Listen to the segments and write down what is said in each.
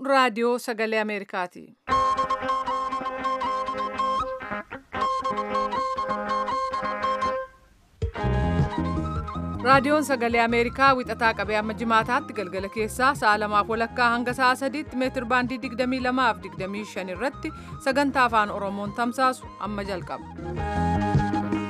raadiyoo sagalee Ameerikaati. raadiyoon sagalee ameerikaa wixataa qabee amma jimaataatti galgala keessaa sa'a lamaaf walakkaa hanga sa'a sadiitti meetir baandii 22 fi 25 irratti sagantaa afaan oromoon tamsaasu amma jalqaba.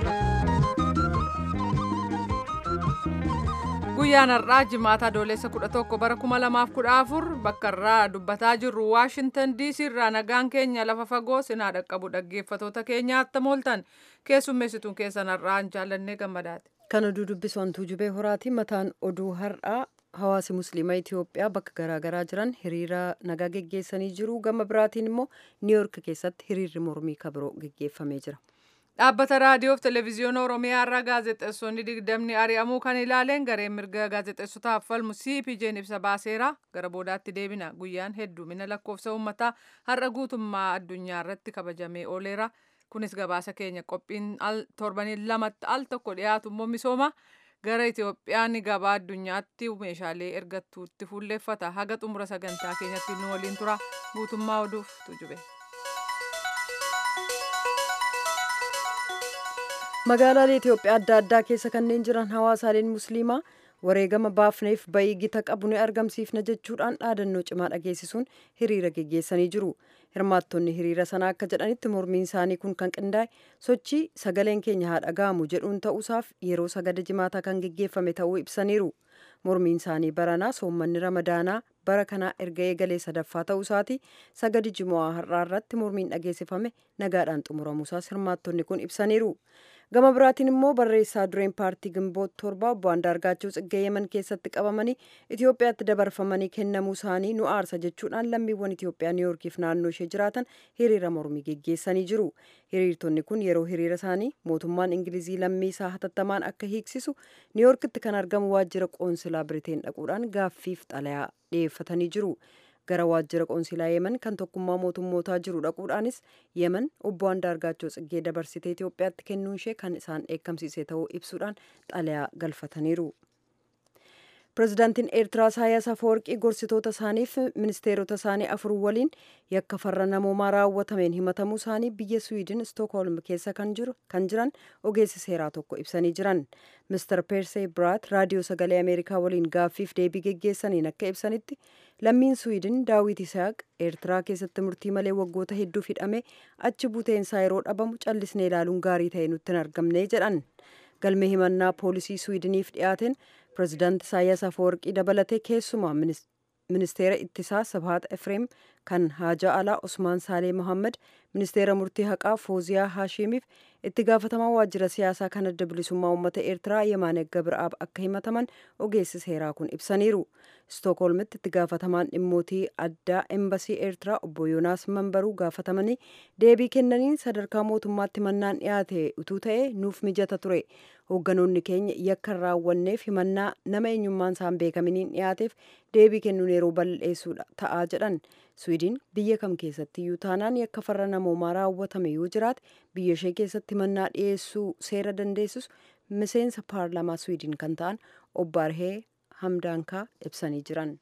guyyaan har'aa jimaata adoolessa 11 bara 2014 bakka irraa dubbataa jirru waashintan diisii irraa nagaan keenya lafa fagoo sinaa dhaqqabu dhaggeeffatoota keenya attam ooltan keessummeessituun keessan har'aan jaallannee gammadaati. Kan oduu dubbisu hantuu jubee horaati mataan oduu har'aa hawaasi musliimaa Itoophiyaa bakka garaagaraa jiran hiriira nagaa geggeessanii jiru gama biraatiin immoo niiyork keessatti hiriirri mormii kabiroo geggeeffamee jira. Dhaabbata raadiyoof televezyiyoona Oromiyaa irraa gaazexeessonni digdamni ari'amuu kan ilaaleen gareen mirga gaazexeessotaaf falmu CPJ'n ibsa baaseera gara boodaatti deebina guyyaan heddumina lakkoofsa uummataa har'a guutummaa addunyaa irratti kabajamee ooleera. kunis gabaasa keenya qophiin al torbanii lamatti al tokko dhiyaatu immoo misooma gara Itoophiyaan gabaa addunyaatti meeshaalee ergattuutti fuulleeffata haga xumura sagantaa keenyatti nu waliin tura guutummaa oduuf tujube. Magaalaalee Itoophiyaa adda addaa keessa kanneen jiran hawaasaaleen musliimaa wareegama baafneef bayii gita qabu ni argamsiifna jechuudhaan dhaadannoo cimaa dhageessisuun hiriira geggeessanii jiru. Hirmaattonni hiriira sanaa akka jedhanitti mormiin isaanii kun kan qindaa'e sochii sagaleen keenya haa dhaga'amu jedhuun ta'uusaaf yeroo sagada jimaataa kan geggeeffame ta'uu ibsaniiru. Mormiin isaanii baranaa soommanni ramadaanaa bara kanaa erga eegalee sadaffaa ta'uusaati sagadi jimu'aa har'aa irratti mormiin dhageessifame nagaadhaan xumuramuusaas hirmaattonni kun ibsaniiru. gama biraatiin immoo barreessaa dureen paartii gimboot torba obbo Andaargaachoo Tsiggee Yemen keessatti qabamanii Itoophiyaatti dabarfamanii kennamuu isaanii nu aarsa jechuudhaan lammiiwwan Itoophiyaa Niiyorkiif naannoo ishee jiraatan hiriira mormii geggeessanii jiru. Hiriirtonni kun yeroo hiriira isaanii mootummaan Ingilizii lammii isaa hatattamaan akka hiiksisu Niiyorkitti kan argamu waajjira qoonsilaa Biriteen dhaquudhaan gaaffiif xalayaa dhiyeeffatanii jiru. gara waajjira qoonsilaa yemen kan tokkummaa mootummootaa jiru dhaquudhaanis yemen obbo Andaargaachoo Tsiggee dabarsitee Itoophiyaatti kennuun ishee kan isaan eeggamsiise ta'uu ibsuudhaan xalayaa galfataniiru. Pireezidaantiin Eertiraa Isaayyaas Afeworqii gorsitoota isaaniif ministeerota isaanii afur waliin yakka farra namoomaa raawwatameen himatamuu isaanii biyya Swiidin Stookholm keessa kan jiran ogeessi seeraa tokko ibsanii jiran. Mr. Persee Biraat raadiyoo sagalee Ameerikaa waliin gaaffiif deebii geggeessaniin akka ibsanitti lammiin Swiidin Daawit Isaaq Eertiraa keessatti murtii malee waggoota hedduuf hidhame achi buteensaa yeroo dhabamu callisnee ilaaluun gaarii ta'e nutti hin argamne jedhan. Galmee himannaa poolisii Swiidiniif dhiyaateen pireezidaanti Isaayyaas Afeworqii dabalatee keessumaa ministeera ittisaa Sabhaat Efreem kan haajaa alaa Osmaan Saalee Mohammed ministeera murtii haqaa Fooziyaa Haashimiif itti gaafatamaa waajjira siyaasaa kan adda bilisummaa uummata Eertiraa Yemaane Gabiraab akka himataman ogeessi seeraa kun ibsaniiru. Stookholmitti itti gaafatamaan dhimmootii addaa embasii Eertiraa obbo Yoonaas Manbaruu gaafatamanii deebii kennaniin sadarkaa mootummaatti mannaan dhiyaate utuu ta'e nuuf mijata ture. Hoogganoonni keenya yakka hin raawwanneef himannaa nama eenyummaan isaan beekaminiin dhiyaateef deebii kennuun yeroo balleessuudha ta'aa jedhan. Swiidin biyya kam keessatti iyyuu taanaan yakka farra namoomaa raawwatame yoo jiraate biyya ishee keessatti himannaa dhiyeessuu seera dandeessus miseensa paarlaamaa Swiidin kan ta'an obbo Arhee Hamdaankaa ibsanii jiran.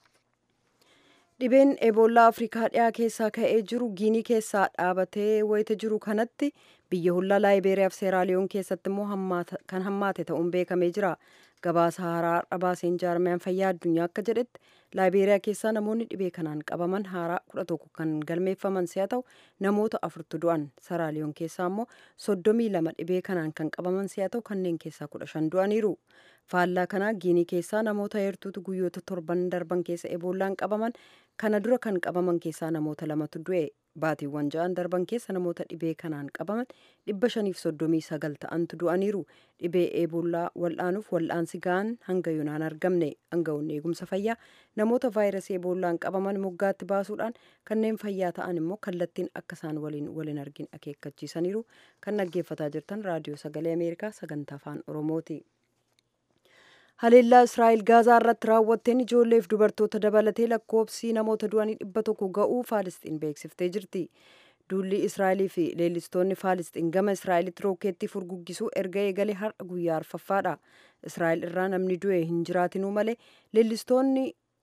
Dhibeen Eboolaa Afrikaa dhiyaa keessaa ka'ee jiru Giinii keessaa dhaabatee wayita jiru kanatti biyya hollaa Laayibeeriyaa fi Seeraaliyoon keessatti immoo kan hammaate ta'uun beekamee jira. Gabaasa haaraa dhabaaseen jaarmiyaan fayyaa addunyaa akka jedhetti Laayibeeriyaa keessaa namoonni dhibee kanaan qabaman haaraa kudha tokko kan galmeeffaman si'a ta'u namoota afurtu du'an. Seeraaliyoon keessaa immoo soddomii lama dhibee kanaan kan qabaman si'a ta'u kanneen keessaa kudha shan du'aniiru. Faallaa kanaa Giinii keessaa namoota heertuutu guyyoota torban darban keessa eboolaan qabaman kana dura kan qabaman keessaa namoota lamatu du'e. Baatiiwwan ja'an darban keessa namoota dhibee kanaan qabaman dhibba shaniif soddomii sagal ta'antu du'aniiru. Dhibee eeboolaa wal'aanuuf wal'aansi ga'an hanga yoonaan argamne. Aangawoonni eegumsa fayyaa namoota vaayirasii eeboolaan qabaman moggaatti baasuudhaan kanneen fayyaa ta'an immoo kallattiin akka isaan waliin waliin argin akeekkachiisaniiru. Kan dhaggeeffataa jirtan raadiyoo sagalee Ameerikaa sagantaa afaan Oromooti. Haleellaa Israa'el Gaazaa irratti raawwatteen ijoolleef dubartoota dabalatee lakkoofsi namoota du'anii dhibba tokko ga'uu Faalisxiin beeksiftee jirti. Duulli Israa'elii fi leellistoonni Faalisxiin gama Israa'elitti rookeettii furguggisuu erga eegalee har'a guyyaa arfaffaadha. Israa'el irraa namni du'e hin jiraatinuu malee leellistoonni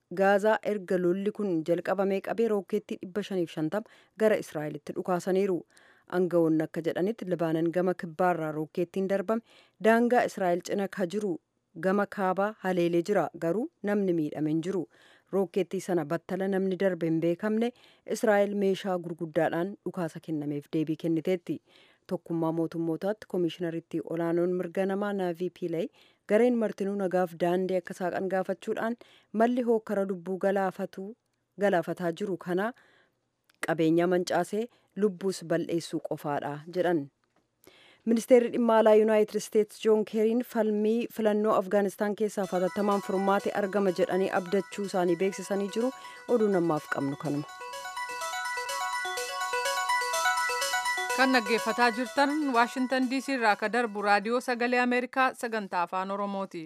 gaazaa erga lolli kun jalqabamee qabee rookeettii 550 gara israa'elitti dhukaasaniiru aangawoonni akka jedhanitti libaanan gama kibbaarraa rookeettiin darbame daangaa israa'el cina ka jiru gama kaabaa haleelee jira garuu namni miidhame hin jiru rookeettii sana battala namni darbe hin beekamne israa'el meeshaa gurguddaadhaan dhukaasa kennameef deebii kenniteetti tokkummaa mootummootaatti koomishinaritti olaanoon mirga namaa naavii piilay gareen martinuu nagaaf daandii akka saaqan gaafachuudhaan malli hookkara lubbuu galaafataa jiru kana qabeenya mancaasee lubbuus bal'eessuu qofaadha jedhan ministeerri dhimma alaa yuunaayitid isteetsi joon keeriin falmii filannoo afgaanistaan keessaa hatattamaan furmaate argama jedhanii abdachuu isaanii beeksisanii jiru oduu namaaf qabnu kanuma. kan dhaggeeffataa jirtan waashintan diisii irraa ka darbu raadiyoo sagalee ameerikaa sagantaa afaan oromooti.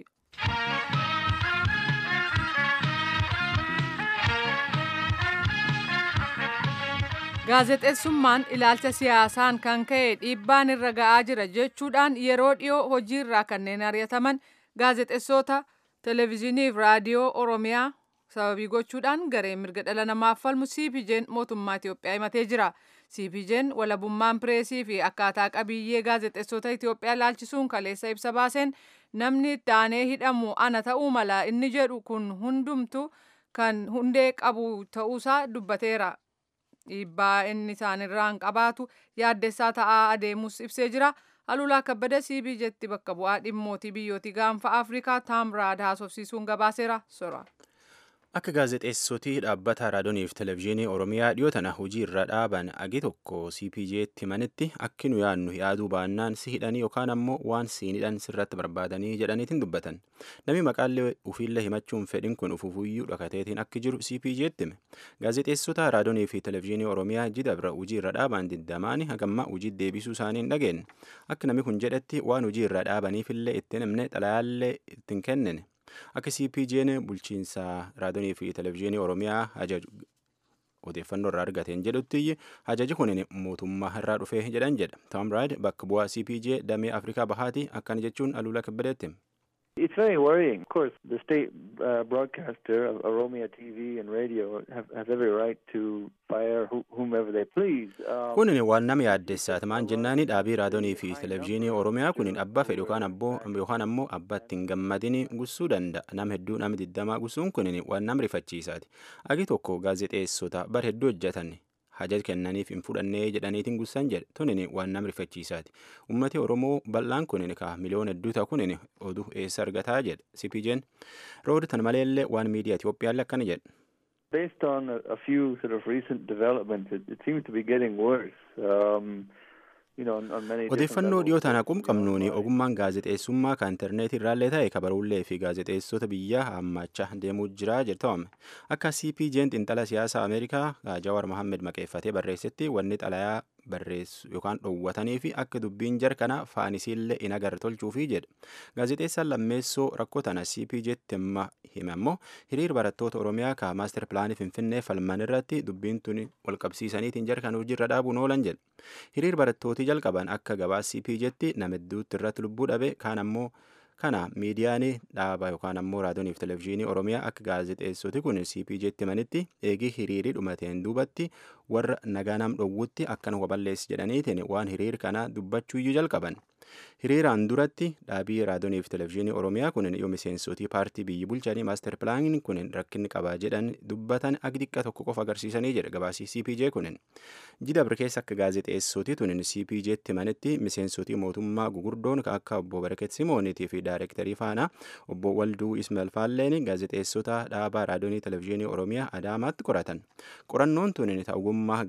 gaazexeessummaan ilaalcha siyaasaan kan ka'e dhiibbaan irra ga'aa jira jechuudhaan yeroo dhiyoo hojii irraa kanneen ari'ataman gaazexeessota televezyiiniif raadiyoo oromiyaa sababii gochuudhaan garee mirga dhala namaaf falmu cpj'n mootummaa Itoophiyaa himatee jira. cpj'n walabummaan pireesii fi akkaataa qabiyyee gaazexeessota Itoophiyaa laalchisuun kaleessa ibsa baaseen namni itti aanee hidhamu ana ta'uu mala inni jedhu kun hundumtu kan hundee qabu ta'uusaa dubbateera. dhiibbaa inni isaanirraan qabaatu yaaddessaa ta'aa adeemus ibsee jira. Alulaa Kabbada cpj'tti bakka bu'aa dhimmootii biyyootii gaanfa Afrikaa Taamraad haasofsiisuun gabaaseera sora. Akka gaazexeessotii dhaabbata raadiyooniif televezyiinii Oromiyaa dhiyoo tana hojii irra dhaaban agi tokko CPJ'tti himanitti akki nu yaadnu yaaduu baannaan si hidhanii yookaan ammoo waan siin hidhan sirratti barbaadanii jedhaniitiin dubbatan. Namni maqaallee ufiillee himachuun fedhin kun ufufuyyuu dhakateetiin akki jiru CPJ'tti hime. Gaazexeessota raadiyoonii fi televezyiinii Oromiyaa jida bira hojii irra dhaaban diddamaanii hagamma hojii deebisuu isaanii hin dhageenye. Akka namni kun jedhetti waan hojii irra dhaabaniifillee ittiin himne xalayaallee ittiin kennine. Akka CPJ'n bulchiinsa raadiyoonii fi televezyiinii Oromiyaa ajaju odeeffannoo irraa argateen jedhutti ajaji kun mootummaa irraa dhufee jedhan jedha. Taamraad bakka bu'aa CPJ damee Afrikaa bahaati akkana jechuun aluula kabbadeetti. It's very worrying. Of course, the state uh, broadcaster of Oromia TV and radio have, have every right to fire wh whomever they please. Um, Kunin waan nama yaaddessaati maan jennaani dhaabii raadiyoonii fi televezyiinii Oromiyaa kunin abbaa fedhu yookaan abboo yookaan ammoo abbaa ittiin gammadini gussuu danda'a. Nam hedduu nama digdamaa gussuun kunin waan nama rifachiisaati. Agi tokko gaazexeessota bar hedduu hojjetan hajaja kennaniif hin fudhannee jedhaniitiin gussan jedhe tunin waan nama rifachiisaati. Ummati Oromoo bal'aan kunin ka miliyoona hedduu ta'a kunin oduu eessa argataa jedhe CPJ'n. Rood tan maleellee waan miidiyaa Itoophiyaallee akkana jedhe. based on a, a few sort of recent developments, it, it seems to be getting worse. Um, you know, on, on many different Odeeffannoo levels. dhiyoo tana qumqabnuuni ogummaan gaazexeessummaa kan intarneetii irraallee ta'e kabaruullee fi gaazexeessota biyyaa hammachaa deemuu jira jedhame. Akka CPJ'n xiinxala siyaasaa Ameerikaa Jawaar Mohammed maqeeffatee barreessetti wanni xalayaa barreessu yookaan dhoowwatanii fi akka dubbiin jar kana faanisiillee in agar tolchuufi jedhe. Gaazexeessaan lammeessoo rakkoo tana CPJ'tti himma hime ammoo hiriir barattoota Oromiyaa ka maaster pilaanii Finfinnee falman irratti dubbiin tuni wal qabsiisaniitiin jar kan hojiirra dhaabuun oolan jedhe. Hiriir barattootii jalqaban akka gabaas CPJ'tti nama hedduutti irratti lubbuu dhabe kaan ammoo kana miidiyaan dhaaba yookaan ammoo raadiyooniif televezyiinii oromiyaa akka gaazexeessoti kun cpj'tti himanitti eegii hiriirii dhumateen duubatti warra nagaa nam dhowwutti akkan waballeessi jedhaniitiin waan hiriir kana dubbachuuyyuu jalqaban. Hiriiraan duratti dhaabii raadiyooniif televezyiinii oromiyaa kun yoo miseensotii paartii biyyi bulchanii maaster pilaaniin kun rakkinni qabaa jedhan dubbatan agi xiqqa tokko qofa agarsiisanii jedha gabaasii CPJ kunin. Jidabr keessa akka gaazexeessotii tunin CPJ'tti himanitti miseensotii mootummaa gugurdoon akka obbo Baraket Simooniitii fi daayirektarii faana obbo Walduu Ismail Faalleen gaazexeessota dhaabaa raadiyoonii televezyiinii oromiyaa Adaamaatti qoratan. Qorannoon tunin ta'ugummaa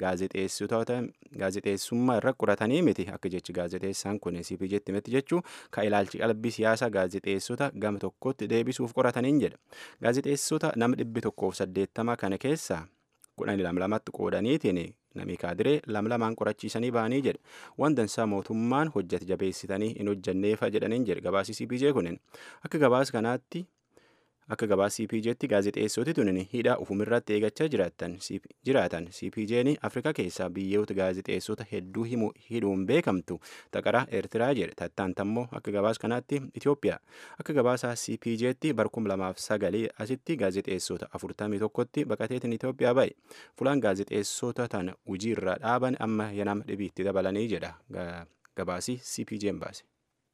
gaazexeessummaa irra qoratanii miti akka jechi gaazexeessaan kun CPJ'tti miti jechuu ka ilaalchi qalbii siyaasaa gaazexeessota gama tokkotti deebisuuf qorataniin jedha. Gaazexeessota nama dhibbi tokkoof saddeettama kana keessaa kudhan lamlamatti qoodaniitiin namni kaadiree lamlamaan qorachiisanii ba'anii jedhe. Waan dansaa mootummaan hojjete jabeessitanii hin hojjanneefa jedhaniin jedhe gabaasii CPJ kunin. Akka gabaas kanaatti akka gabaa cpjtti gaazexeessoti tunin hidha ufumirratti eegachaa jiraatan cpjn afrikaa keessaa biyyoota gaazexeessota hedduu hidhuun beekamtu taqara eertiraa jedhe tattaantammoo akka gabaas kanaatti itiyoophiyaa akka gabaasaa cpjtti barkum lamaaf sagalee asitti gaazexeessota afurtamii tokkotti baqateetiin itiyoophiyaa ba'e fulaan gaazexeessota tana hujii irraa dhaaban amma yanama dhibiitti dabalanii jedha gabaasii cpjn baase.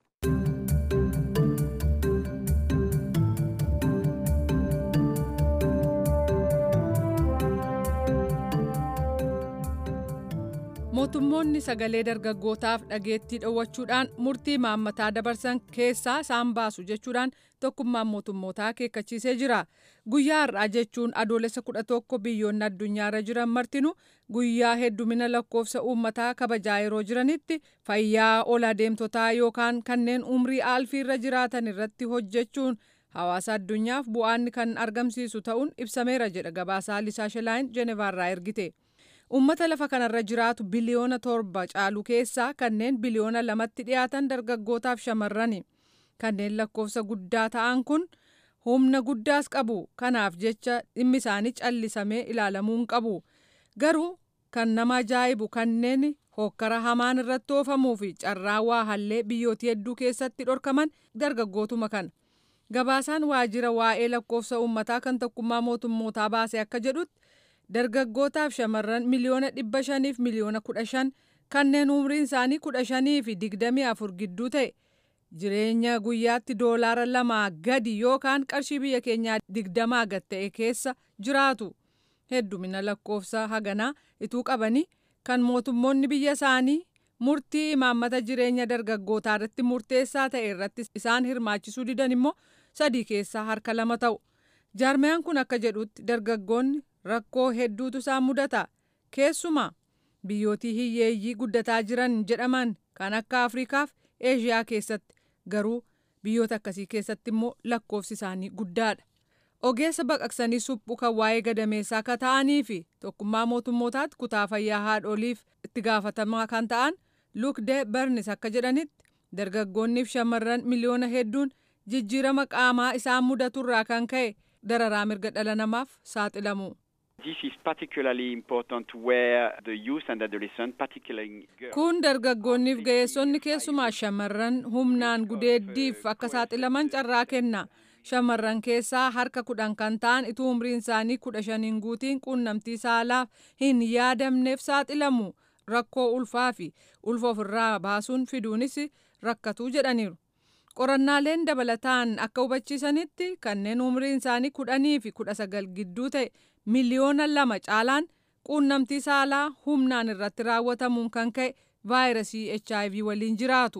mootummoonni sagalee dargaggootaaf dhageettii dhoowwachuudhaan murtii maammataa dabarsan keessaa isaan baasu jechuudhaan tokkummaan mootummootaa akeekkachiisee jira guyyaa har'aa jechuun adoolessa kudha tokko biyyoonni addunyaarra jiran martinu guyyaa heddumina lakkoofsa uummataa kabajaa yeroo jiranitti fayyaa ol adeemtotaa yookaan kanneen umrii aalfiirra jiraatan irratti hojjechuun hawaasa addunyaaf bu'aanni kan argamsiisu ta'uun ibsameera jedha gabaasaa lisaa shelaayin jenevaarraa ergite. ummata lafa kanarra jiraatu biliyoona torba caalu keessaa kanneen biliyoona lamatti dhiyaatan dargaggootaaf shamarrani kanneen lakkoofsa guddaa ta'an kun humna guddaas qabu kanaaf jecha dhimmi isaanii callisamee ilaalamuu hin qabu garuu kan nama ajaa'ibu kanneen hokkara hamaan irratti oofamuu fi carraa waa hallee biyyoota hedduu keessatti dhorkaman dargaggootuma kana gabaasaan waajjira waa'ee lakkoofsa uummataa kan tokkummaa mootummootaa baase akka jedhutti. dargaggootaaf shamarran miliyoona dhibba shaniif miliyoona kudha shan kanneen umriin isaanii kudha shanii fi digdamii afur gidduu ta'e jireenya guyyaatti doolaara lamaa gadi yookaan qarshii biyya keenyaa digdamaa gad ta'e keessa jiraatu heddumina lakkoofsa haganaa ituu qabanii kan mootummoonni biyya isaanii murtii imaammata jireenya dargaggootaa irratti murteessaa ta'e irratti isaan hirmaachisuu didan immoo sadii keessaa harka lama ta'u jaarmiyaan kun akka jedhutti dargaggoonni rakkoo hedduutu isaan mudata keessumaa biyyootii hiyyeeyyii guddataa jiran jedhaman kan akka afrikaaf eeshiyaa keessatti garuu biyyoota akkasii keessatti immoo lakkoofsi isaanii guddaadha ogeessa baqaqsanii suphu kan waa'ee gadameessaa akka ta'anii fi tokkummaa mootummootaatti kutaa fayyaa haadholiif itti gaafatamaa kan ta'an lukde bernis akka jedhanitti dargaggoonniif shamarran miliyoona hedduun jijjiirama qaamaa isaan mudaturraa kan ka'e dararaa mirga dhala namaaf saaxilamu. This is particularly important where the youth and adolescents, particularly girls. Kun dargaggoonniif ga'eessonni keessumaa shamarran humnaan gudeeddiif akka saaxilaman carraa kenna. Shamarran keessaa harka kudhan kan ta'an ituu umriin isaanii kudha shaniin guutiin quunnamtii saalaaf hin yaadamneef saaxilamu. Rakkoo ulfaa fi ulfa ofirraa baasuun fiduunis rakkatu jedhaniiru. Qorannaaleen dabalataan akka hubachiisanitti kanneen umriin isaanii kudhanii fi kudha sagal gidduu ta'e miliyoona lama caalaan quunnamtii saalaa humnaan irratti raawwatamuun kan ka'e vaayirasii HIV waliin jiraatu.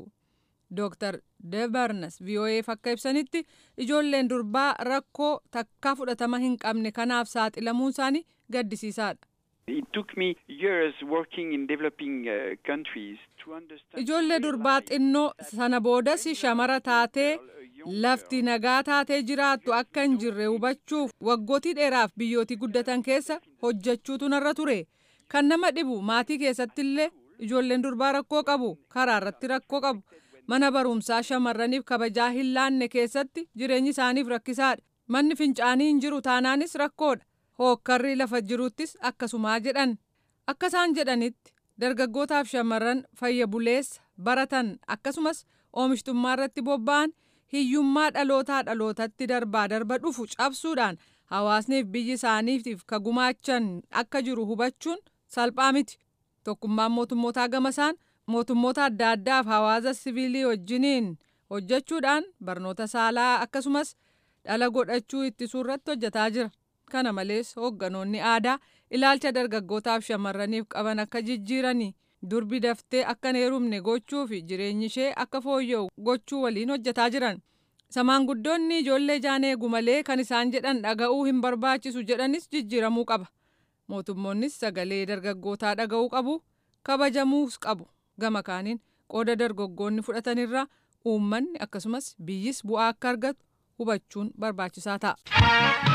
Dr. Debarnas VOA'f akka ibsanitti ijoolleen durbaa rakkoo takkaa fudhatama hin qabne kanaaf saaxilamuun isaanii gaddisiisaadha. It took me years working in developing uh, countries to understand. Ijoollee durbaa xinnoo sana boodas shamara taatee lafti nagaa taatee jiraattu akka hin jirre hubachuuf waggootii dheeraaf biyyootii guddatan keessa hojjechuutu narra ture. Kan nama dhibu maatii keessatti illee ijoolleen durbaa rakkoo qabu karaa irratti rakkoo qabu mana barumsaa shamarraniif kabajaa hin laanne keessatti jireenyi isaaniif rakkisaadha. Manni fincaanii hin jiru taanaanis rakkoodha. hookkarri lafa jiruttis akkasumaa jedhan akka isaan jedhanitti dargaggootaaf shamarran fayya buleessa baratan akkasumas oomishtummaa irratti bobba'an hiyyummaa dhalootaa dhalootatti darbaa darba dhufu cabsuudhaan hawaasniif biyyi isaaniitiif ka gumaachan akka jiru hubachuun salphaa miti tokkummaan mootummootaa gamasaan mootummoota adda addaaf hawaasa siviilii wajjiniin hojjechuudhaan barnoota saalaa akkasumas dhala godhachuu ittisuu irratti hojjetaa jira. kana malees hoogganoonni aadaa ilaalcha dargaggootaaf shamarraniif qaban akka jijjiiranii durbi daftee akka hin heerumne gochuu fi jireenyi ishee akka fooyya'u gochuu waliin hojjetaa jiran. Samaanguddoonni ijoollee jaan eegu malee kan isaan jedhan dhaga'uu hin barbaachisu jedhanis jijjiiramuu qaba. Mootummoonnis sagalee dargaggootaa dhaga'uu qabu kabajamuus qabu. Gama kaaniin qooda dargaggoonni fudhatanirraa uummanni akkasumas biyyis bu'aa akka argatu hubachuun barbaachisaa ta'a.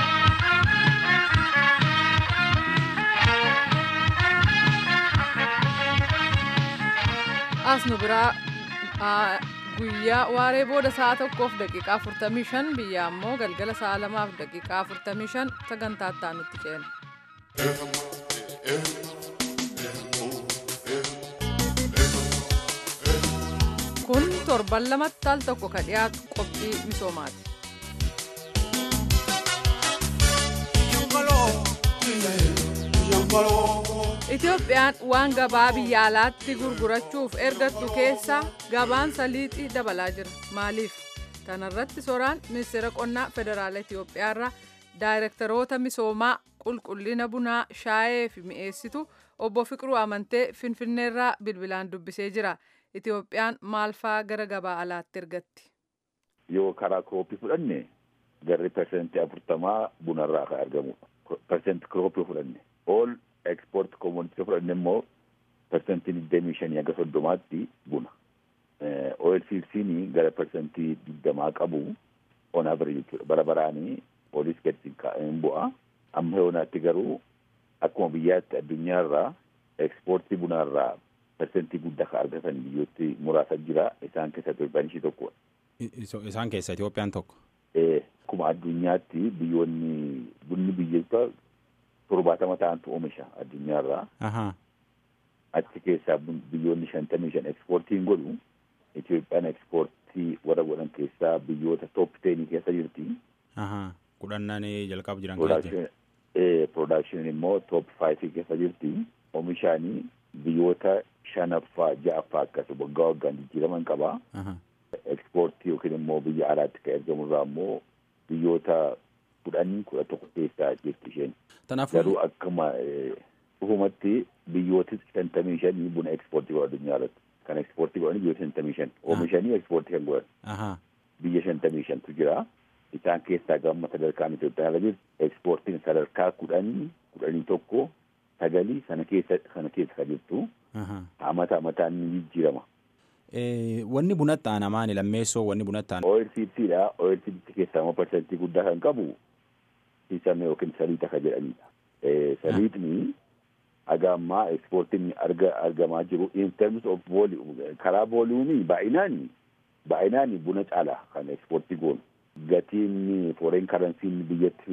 as nu biraa guyyaa waaree booda sa'a tokkoof daqiiqaa 45 biyya ammoo galgala sa'a lamaaf daqiiqaa 45 sagantaa itti nutti ceena. kun torban lamatti al tokko ka dhiyaatu qophii misoomaati. Itoophiyaan waan gabaa biyya alaatti gurgurachuuf ergattu keessaa gabaan saliixii dabalaa jira. Maaliif? Kanarratti soraan ministeera qonnaa federaala Itoophiyaarraa daayirektaroota misoomaa qulqullina bunaa shaayee fi mi'eessitu obbo Fiqiruu Amantee Finfinneerraa bilbilaan dubbisee jira. Itoophiyaan maal fa'aa gara gabaa alaatti ergatti? Yoo karaa kirooppii fudhanne garri persentii afurtamaa bunarraa kan argamudha. Persentii kirooppii fudhanne. All export commodity fudhanne immoo persentii digdamii shanii hanga soddomaatti buna. OLCC'n gara persentii digdamaa qabu on average jechuudha. Bara baraanii polis gadi kaa'een bu'a. Amma yoonaatti garuu akkuma biyyaatti addunyaarraa ekspoortii bunaarraa persentii guddaa kan argatan biyyooti muraasa jira. Isaan keessaa Itoophiyaan ishii tokkodha. Isaan keessa Itoophiyaan tokko. Akkuma addunyaatti biyyoonni bunni biyyoota torbaatama ta'antu oomisha addunyaarraa. Achi keessaa biyyoonni shantamii shan ekspoortiin godhu Itoophiyaan ekspoortii warra godhan keessaa biyyoota toop teenii keessa jirti. Kudhannaan jalqaba jiran keessa Production immoo toop faayivii keessa jirti. Oomishaanii biyyoota shanaffaa ja'affaa akkas waggaa waggaan jijjiiraman qaba. Ekspoortii yookiin immoo biyya alaatti kan ergamurraa immoo biyyoota kudhanii kudha tokko keessaa jirti isheen. Garuu akkuma dhufumatti biyyooti shantamii shanii buna ekspoortii godhan addunyaa irratti. Kan ekspoortii godhan biyyoota shantamii shan. Oomishanii ekspoortii kan godhan. Biyya shantamii shantu jira. Isaan keessaa gama sadarkaan Itoophiyaa irra jirti. Ekspoortiin sadarkaa kudhanii kudhanii tokko sagalii sana keessa sana keessa kan jirtu. Amata amataan ni jijjiirama. Wanni bunatti aanamaan lammeessoo wanni bunatti aanamaan. OLCCdha. OLCC keessaa immoo parsantii guddaa kan qabu sisame yookiin saliixa kan jedhanidha. Saliixni haga ammaa ekspoortiin arga argamaa jiru in terms of karaa vooliyumii baay'inaan baay'inaan buna caala kan ekspoortii goonu. Gatiin foreign karansiin biyyatti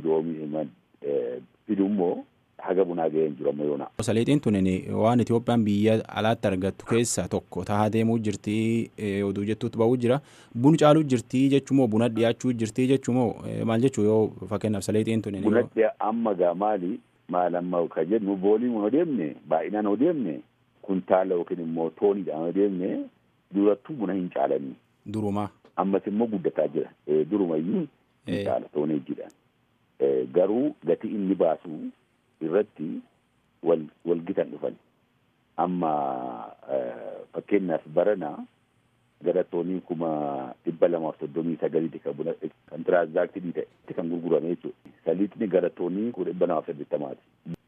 fidu immoo haga bunaa ga'een jiru amma yoona. Saliixiin tun waan Itoophiyaan biyya alaatti argattu keessaa tokko tahaa deemuu jirti oduu jettuutti ba'uu jira. Bun caaluu jirti jechuumoo buna dhiyaachuu jirti jechuumoo maal jechuu yoo fakkeenyaaf saliixiin tun. Buna amma gaa maali maal amma kan jennu vooliin yoo deemne baay'inaan yoo deemne kuntaala yookiin immoo tooniidhaan yoo deemne durattuu buna hin caalanii. Durumaa. Ammas immoo guddataa jira. Durumayyuu hin caala tooneejjiidhaan. Garuu gatii inni baasu irratti wal wal gitan dhufan amma fakkeenyaaf barana gara toonii kuma dhibba lamaaf soddomii sagaliiti kan buna kan tiraanzaaktii ta'e kan gurgurame jechuudha. Saliixni gara toonii kuma dhibba lamaaf saddeettamaati.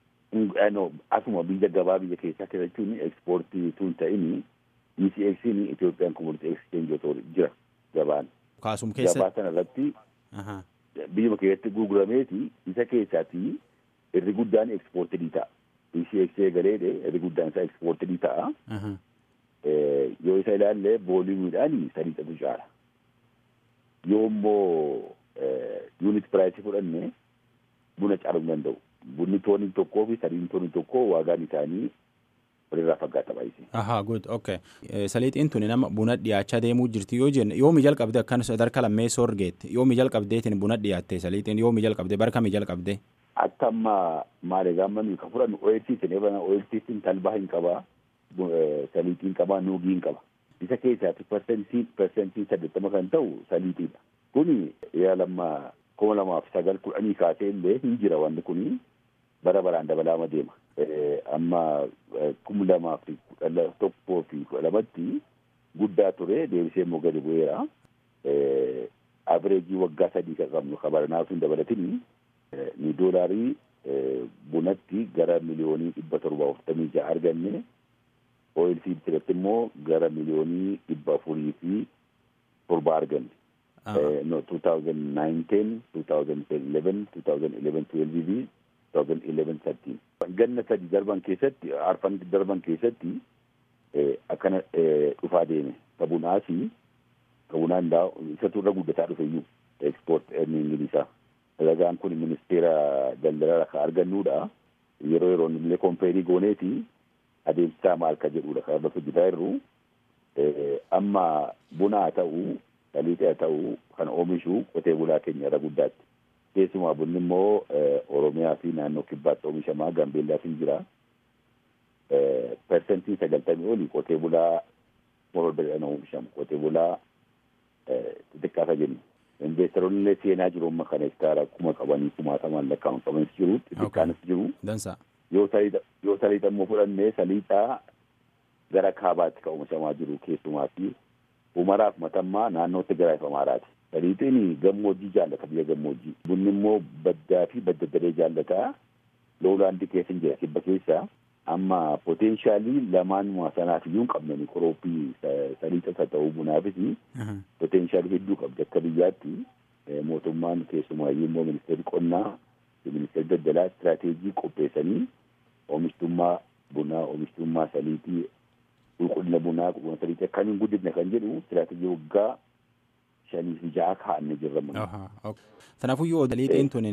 Asuma biyya gabaa biyya keessaa keessachuun ekspoortii tun ta'ini ECX'n Itoophiyaan Commodity Exchange jira gabaan. Kaasum keessa. Gabaa sana irratti biyyuma keessatti gurgurameeti isa keessaati irri guddaan ekspoortii ta'a. ECX galeedhe irri guddaan isaa ekspoortii ta'a. Yoo isa ilaalle vooliyumiidhaan saliixatu caala. Yoo immoo yuunit piraayisii fudhanne buna caaluu hin danda'u. Bunni tooniin tokkoo fi saliin tooniin tokkoo waagaan isaanii walirraa faggaata baay'isee. Ahaa good okay. Saliixiin tuni nama buna dhiyaachaa deemuu jirti yoo jenne yoomi jalqabde akkan sadarkaa lammeessoo argeette yoomi jalqabdeetiin buna dhiyaatte saliixiin yoomi jalqabde bara kamii jalqabde. Akka amma maali gaamma nuyi kan fudhannu OLCC'n eebana OLCC'n talbaa hin qabaa saliixiin qabaa nuugii hin qaba. Isa keessaati persentii persentii saddeettama kan ta'u saliixiidha. Kuni yaalamma kuma lamaaf sagal kudhanii kaasee illee hin jira wanti kuni bara baraan dabalaama deema. Amma kuma lamaaf kudha tokkoo fi kudha lamatti guddaa ture deebisee immoo gadi bu'eera. Abireejii waggaa sadii kan qabnu kabaranaaf hin dabalatini ni doolaarii bunatti gara miliyoonii dhibba torba afurtamii ja'a arganne OLC irratti immoo gara miliyoonii dhibba afurii fi torba arganne. no 2009 2011 2011 12 fi 2011 13 ganna sadi darban keessatti arfan darban keessatti akkana dhufaa deeme tabunaasi ta'uu danda'a isatu irra guddataa dhufe iyyuu ekspoort earningiin isaa. Ragaan kun ministeera daldalaa kan argannuudha. Yeroo yeroon illee kompeerii gooneeti adeemsisaa maal ka jedhudha kan irratti hojjetaa jirru. Amma buna haa ta'u, saliixa haa ta'u kan oomishu qotee bulaa keenya irra guddaatti. Keessumaa bunni immoo Oromiyaa fi naannoo kibbaatti oomishamaa Gambeellaas hin jira. Persentiin sagaltamii olii qotee bulaa mororbeedhaan oomishamu. Qotee bulaa xixiqqaata jennu. Investeeronni illee seenaa jiru amma kana hektaara kuma qabanii kumaatamaan lakkaa'aman qabanis jiru. Xixiqqaanis jiru. Dansa. Yoo saliixa immoo fudhannee saliixaa gara kaabaatti kan oomishamaa jiru keessumaa fi umaraaf matammaa naannootti gara ifamaaraati. Saliixiin gammoojjii jaallata biyya gammoojjii. Bunni immoo baddaa fi badda daree jaallata. Loolaandii keessa hin jira kibba keessa. Amma poteenshaalii lamaan sanaaf iyyuu hin qabnani qorooppii saliixas haa ta'u bunaafis poteenshaalii hedduu qabdi akka biyyaatti mootummaan keessumaayyuu immoo ministeerri qonnaa ministeerri daldalaa istiraateejii qopheessanii oomishtummaa bunaa oomishtummaa saliitii qulqullina bunaa qulqullina saliitii akkamiin guddifna kan jedhu istiraateejii waggaa shanii fi ja'a kaa'annee jirra. Kanaafuu yoo saliixiin tun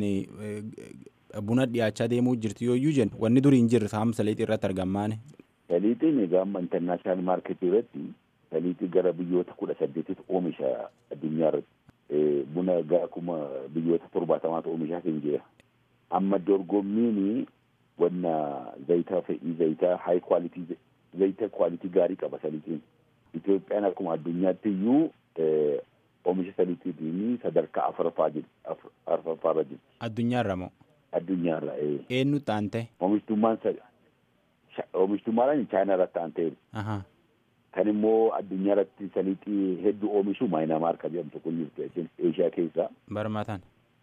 buna dhiyaachaa deemuu jirti yoo iyyuu jennu wanni durii hin jirre saam saliixii irratti argamaan. Saliixiin egaa amma intarnaashinaal maarketii irratti saliixii gara biyyoota kudha saddeetitti oomisha addunyaa irratti buna gara kuma biyyoota torbaatamaatu oomishaa kan jira. Amma dorgommiin wanna zayitaa fe'ii zayitaa haay kwaalitii zayita kwaalitii gaarii qaba saliixiin. Itoophiyaan akkuma addunyaatti iyyuu oomisha saliixiitiin sadarkaa afuraffaa irra jirti. Addunyaarra moo? Addunyaarra. Eenyutti aantee? Oomishtummaan oomishtummaadhaan chaayinaa irratti aantee. Kan immoo addunyaa irratti saliixii hedduu oomishu maayinaamaar kan jedhamtu kun jirtu Eeshiyaa keessaa. Barmaataan.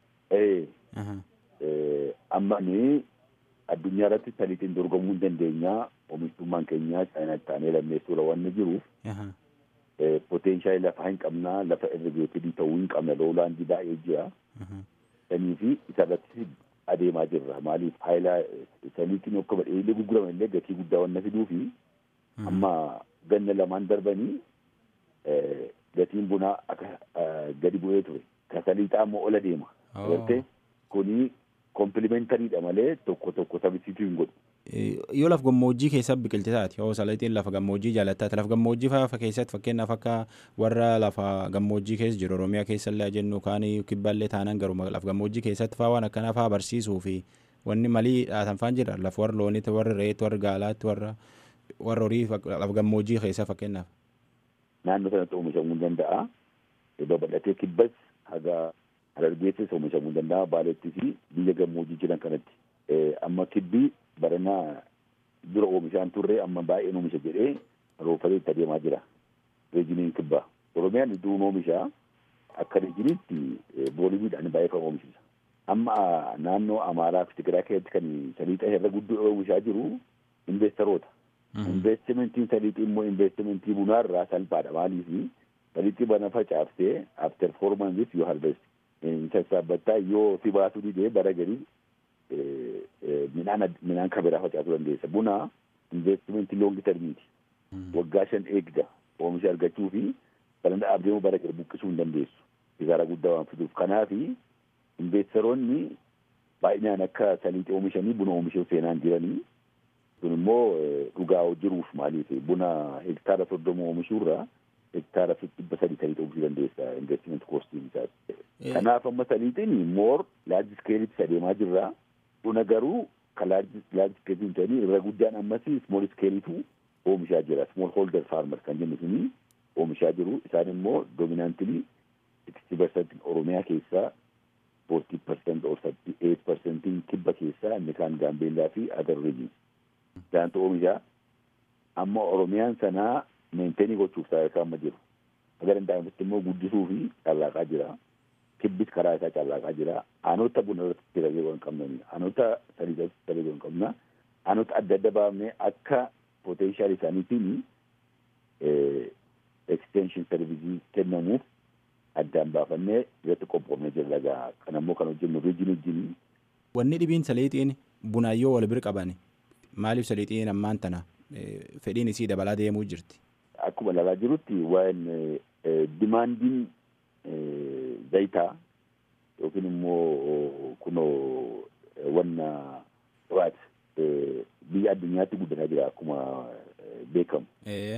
Amma ni addunyaa irratti saliixiin dorgomuu hin dandeenya. Oomishtummaan keenya chaayinaatti taanee lammeessuudha waan jiruuf. Poteenshaalii lafa hin qabna lafa irrigeetidii ta'uu hin qabna loolaandii baay'ee jira. Sanii fi isarratti adeemaa jirra. Maaliif haayilaa saliitiin akka badheellee gurguraman illee gatii guddaa waan fiduu fi amma ganna lamaan darbanii gatiin bunaa akka gadi bu'ee ture. Ka saliixaa immoo ola deema. Agartee kuni kompilimentaariidha malee tokko tokko taphisiisuu hin godhu. Yoo lafa gammoojjii keessa biqilti taate yoo saliixiin lafa gammoojjii jaallattaate lafa gammoojjii fa'aa keessatti fakkeenyaaf akka warra lafa gammoojjii keessa jiru Oromiyaa keessa illee jennu kaan kibballee taanaan garuu lafa gammoojjii keessatti fa'aa waan akkanaa fa'aa barsiisuu fi wanni malii dhaatan fa'aan jira lafa warra looniitti warra reetti warra gaalaatti warra warra horii lafa gammoojjii keessa fakkeenyaaf. Naannoo sanatti oomishamuu ni danda'a. Babal'atee kibbas haga harargeessis oomishamuu ni danda'a. Baaleettii fi biyya gammoojjii jiran kanatti. Amma kibbii baranaa dura oomishaan turre amma baay'een oomisha jedhee roofatee itti adeemaa jira. Reejiniin kibbaa. Oromiyaan iddoon oomishaa akka reejiniitti booliwiidhaan baay'ee kan oomishisa. Amma naannoo Amaaraa fi Tigiraa keessatti kan saliixa irra guddoo oomishaa jiru investeroota. Investimentiin saliixii immoo investimentii bunaarraa salphaadha. Maaliif saliixii bana facaaftee after four months yoo harvest sassaabbattaa yoo si baasuu didee bara garii midhaan midhaan kan biraa facaasuu dandeessa. Buna investimentii loongi termiiti. Waggaa shan eegda oomisha argachuu fi kana dhaabdeemu bara gara buqqisuu hin dandeessu. Sigaaraa guddaa waan fiduuf. Kanaaf investeroonni baay'inaan akka saliixii oomishanii buna oomishuu seenaan jiranii kun immoo dhugaa jiruuf maaliif buna hektaara soddoma oomishuurraa hektaara dhibba sadii saliixa oomishuu dandeessa investiment koostiin isaati. Kanaaf amma saliixiin moor laarji iskeelitti adeemaa jirra. Buna garuu kan laarji iskeelitti ta'anii irra guddaan ammas smool iskeelitu oomishaa jira. Smool hoolder faarmar kan jennu suni oomishaa jiru. Isaan immoo doominaantilii sixty percent Oromiyaa keessaa forty percent or eight percentiin kibba keessaa inni kaan gaambeellaa fi adar riijin. Isaantu oomishaa. Amma Oromiyaan sanaa meentenii gochuuf sadarkaa amma jiru. Agar danda'amutti immoo guddisuu fi carraaqaa jira. Kibbis karaa isaa carraaqaa jira. Aanota buna irratti dalagee waan qabnani. Aanota sadii irratti dalagee waan qabna. Aanota adda adda baafnee akka potenshaal isaaniitiin extension servicii kennamuuf addaan baafannee irratti qophoofnee jirra gaa. Kan ammoo kan hojjennu riijin wajjin. Wanni dhibiin saliixiin bunaayyoo wal bira qaban maaliif saliixiin ammaan tana fedhiin isii dabalaa deemuu jirti. Akkuma ilaalaa jirutti waan dimaandiin zayitaa yookiin immoo kunoo wanna dhawaati biyya addunyaatti guddataa jira akkuma beekamu.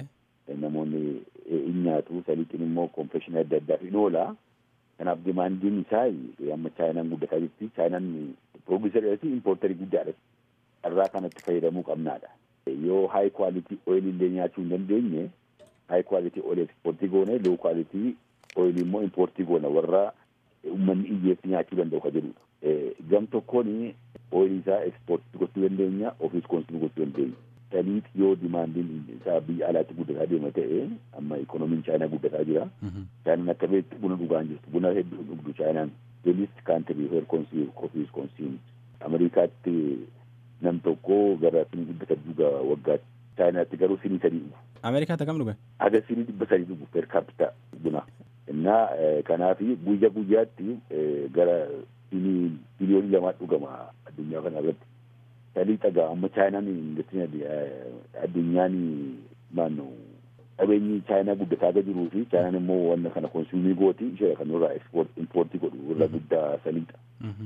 Namoonni in nyaatu saliitiin immoo konfeshinii adda addaa fi oola. Kanaaf dimaandiin isaa amma chaayinaan guddataa jirti. Chaayinaan pirooduusarii fi impoortarii guddaadha. Irraa kanatti fayyadamuu qabnaadha. Yoo haay kwaalitii ooyilii illee nyaachuu hin dandeenye haay kwaalitii ooyilii ekspoortii goone loo kwaalitii ooyilii immoo impoortii goona warra uummanni iyyeetti nyaachuu danda'u ka jedhudha. Gam tokkoon ooyilii isaa ekspoortii gochuu dandeenya ofiis koonsumii gochuu dandeenya. Saliit yoo dimaandiin isaa biyya alaatti guddataa deema ta'e amma ikoonomiin chaayinaa guddataa jira. Chaayinaan akka beektu buna dhugaa hin jirtu. Buna hedduu dhugdu chaayinaan. Bilis kaantirii heer konsiim ofiis konsiim. Ameerikaatti nam tokko gara sinii dhibba sadii dhuga waggaatti. Chaayinaatti garuu sinii sadii dhugu. Ameerikaatti akkam dhuga? Aga sinii dhibba sadii dhugu per capita buna. Innaa kanaaf guyya guyyaatti gara sinii biliyoonii lamaa dhugama addunyaa kana irratti. Salii dhagaa amma chaayinaan industiriin addunyaan maanno qabeenyi chaayinaa guddataa akka jiruu fi chaayinaan immoo wanna kana konsuumii gooti ishee kan irraa impoortii godhu irra guddaa saliidha.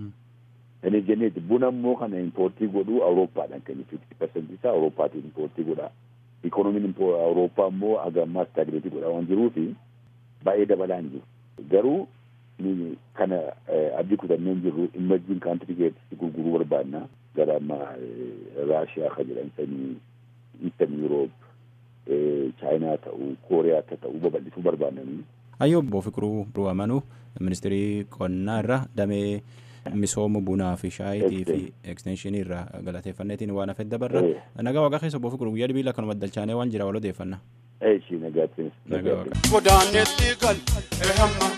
Inni jenneeti buna immoo kana impoortii godhu Awurooppaadhaan kennu fifti parsentii isaa Awurooppaatiin impoortii godha. Ikoonomiin Awurooppaa immoo haga ammaa staagireetii godha waan jiruufi baay'ee dabalaa hin jiru. Garuu kana abdii kutannee hin jirru imajjiin kaantirii keessatti gurguruu barbaanna. gara amma raashiyaa ka jedhan sanii iistan yuuroop chaayinaa ta'uu kooriyaa ta'uu babal'isuu barbaadanii. Ayyoo obbo Fiqiruu Ruwamanuu ministirii qonnaa irra damee misooma bunaa fi shaayitii fi ekstenshinii irraa galateeffanneetiin waan hafe dabarra nagaa waaqa keessa obbo Fiqiruu guyyaa dhibiila kanuma dalchaanee waan jira wal odeeffanna. Eeshi nagaatti. Nagaa waaqa. Godaanetti gal ehamma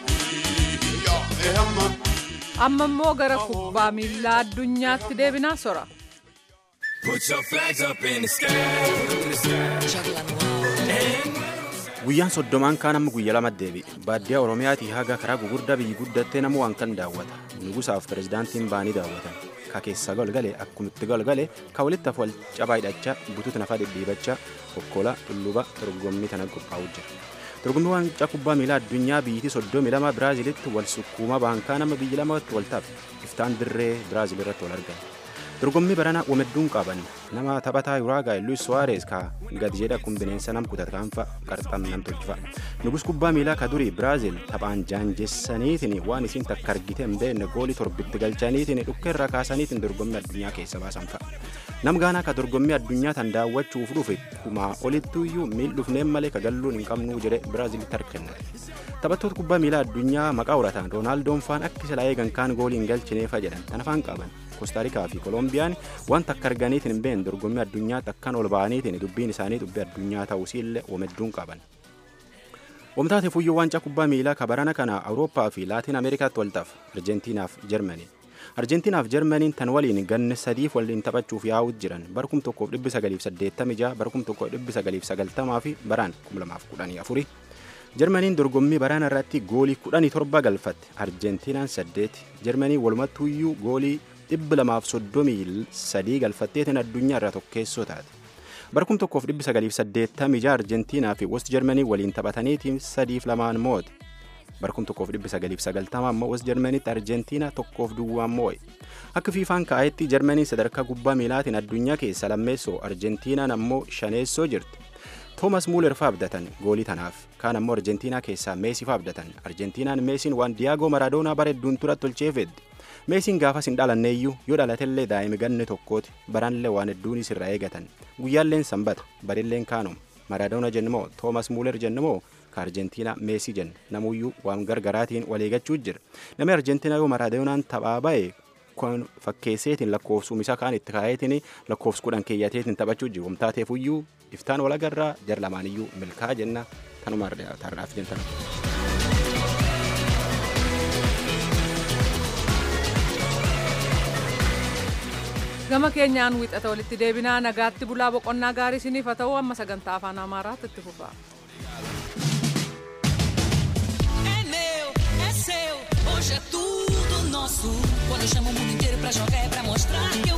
ehamma. amma immoo gara kubbaa miilaa addunyaatti deebinaa sora. Guyyaan soddomaan kaan amma guyya lama deebi. Baadiyyaa Oromiyaatii haga karaa gugurdaa biyyi guddattee nama waan kan daawwata. Nugusaaf pirezidaantiin baanii daawwatan. Ka keessa golgale akkumitti golgale ka walitti hafu wal cabaa hidhachaa butuutu nafa dhidhiibachaa kokkola tulluba dorgommii tana qophaa'u jira. dorgommii waancaa kubbaa miilaa addunyaa biyyattii soddomii lama biraazilitti wal sukkuuma baankaa nama biyyi lamatti wal taaf iftaan dirree biraazil irratti wal argan dorgommii baranaa wamedduun qaban nama taphataa yuraagaa luis suwaarees ka gadi jedha kun bineensa nam kutat kaanfa qarxam nam tolchifa nugus kubbaa miilaa ka durii biraazil taphaan jaanjessaniitiin waan isiin takka argite hin beekne goolii torbitti galchaniitiin dhukkee irraa kaasaniitiin dorgommii addunyaa keessa baasan fa'a. nam gaanaa ka dorgommii addunyaa tan daawwachuuf dhufe kumaa olittuuyyuu miil dhufneen malee ka galluun hin qabnuu jedhe biraazilitti harkanna taphattoota kubbaa miilaa addunyaa maqaa horatan roonaaldoo faan akka silaa eegan kaan goolii hin galchineefa jedhan tan afaan qaban koostaarikaa fi kolombiyaan waan takka arganiitiin hin beekne dorgommii addunyaa takkaan ol ba'aniitiin dubbiin isaanii dubbii addunyaa ta'uusiillee wamedduun qaban. Wamtaate fuyyoo waancaa kubbaa miilaa ka barana kana Awurooppaa fi Laatiin Ameerikaatti waltaaf Arjentiinaaf Jarmanii. Arjentiinaaf Jarmaniin tan waliin ganna sadiif waliin taphachuuf yaa'uut jiran bara kum tokkoof dhibbi sagaliif saddeettamii jaha bara kum tokkoof dhibbi sagaliif sagaltamaa fi baraan kum lamaaf kudhanii afuri. Jarmaniin dorgommii baraana irratti goolii kudhanii torba galfatte Arjentiinaan saddeeti. Jarmanii walumattuuyyuu goolii dhibbi lamaaf soddomii sadii galfatteetiin addunyaa irraa tokkeessoo taate. bara kum tokkoof dhibbi sagaliif saddeettamii jaha Arjentiinaa fi West Jarmanii waliin taphataniitiin sadiif lamaan moo'e. bara kum tokkoof dhibbi sagaliif sagaltama ammoo West Jarmaniitti Arjentiinaa tokkoof duwwaan moo'e. Akka fiifaan kaa'etti Jarmaniin sadarkaa kubbaa miilaatiin addunyaa keessa lammeessoo Arjentiinaan ammoo shaneessoo jirti. Toomas Muuler faa abdatan goolii tanaaf kaan ammoo Arjentiinaa keessaa Meesii faa abdatan Arjentiinaan Meesiin waan Diyaagoo Maradoonaa bara hedduun turatti tolcheefedde. Meesiin gaafas hin dhalanneeyyuu yoo dhalatellee daa'imi ganne tokkooti baranillee waan hedduunis irraa eegatan guyyaalleen sanbata barilleen kaanuma Maradoona jennumoo Toomas Muuler jennumoo ka Arjentiinaa Meesii jenna namuyyuu waan gargaraatiin waleegachuu jira namni Arjentiinaa yoo Maradoonaan taphaa ba'e kun fakkeesseetiin lakkoofsuma isaa kaan itti kaa'eetiin lakkoofsa kudhan keeyyateetiin taphachuu jiru wamtaateefuyyuu iftaan wal agarraa jar lamaaniyyuu milkaa jenna kanuma tarraaf jentan. gama keenyaan wixata walitti deebinaa nagaatti bulaa boqonnaa gaarii isiniif haa ta'u amma sagantaa afaan amaaraatti itti fufa. Hoje é tudo nosso. Quando eu chamo o mundo inteiro pra jogar é pra mostrar que eu